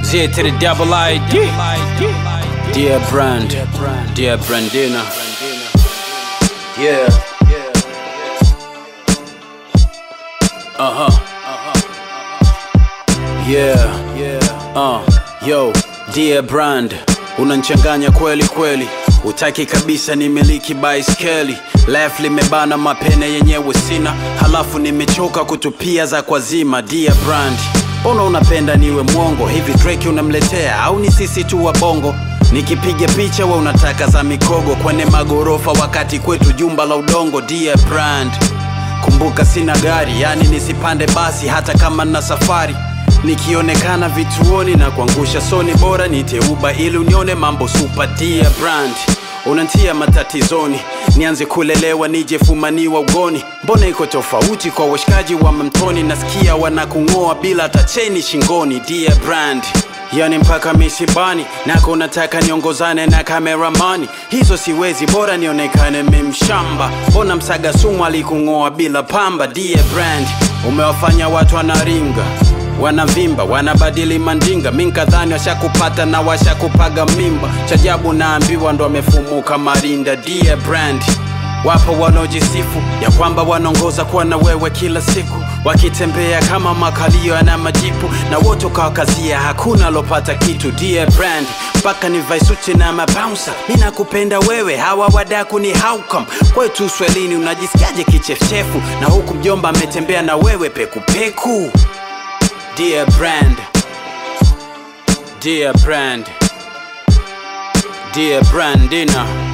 Z to the double ID. Dear Brand, dear Brandina. Yeah. Uh huh. Yeah. Uh, yo, dear Brand, unanchanganya kweli kweli, utaki kabisa nimiliki baiskeli left limebana mapene yenyewe sina, halafu nimechoka kutupia za kwazima. Dear Brand, mbona unapenda niwe mwongo hivi? Drake unamletea au ni sisi tu wa bongo? Nikipiga picha we unataka za mikogo kwenye magorofa, wakati kwetu jumba la udongo. Dear Brand, kumbuka sina gari, yani nisipande basi hata kama na safari nikionekana vituoni na kuangusha soni, bora niteuba ili unione mambo super. Dear Brand, unantia matatizoni, nianze kulelewa nije fumaniwa ugoni. Mbona iko tofauti kwa washikaji wa mamtoni? Nasikia wanakung'oa bila hata cheni shingoni. Dear Brand, yani mpaka misibani nako nataka niongozane na kameramani, hizo siwezi, bora nionekane memshamba. Mbona msaga sumu alikung'oa bila pamba? Dear Brand, umewafanya watu wanaringa wanavimba wanabadili mandinga, minkadhani washakupata na washakupaga mimba. Chajabu naambiwa ndo amefumuka marinda. Dear Brand, wapo wanaojisifu ya kwamba wanaongoza kuwa na wewe kila siku, wakitembea kama makalio yana majipu, na wote ukawakazia, hakuna alopata kitu. Dear Brand, mpaka ni vaisuti na mabouncer, mi nakupenda wewe, hawa wadaku ni haukam kwetu Uswahilini. Unajisikiaje kichefuchefu na huku mjomba ametembea na wewe pekupeku? Dear Brand, dear Brand, dear Brandina.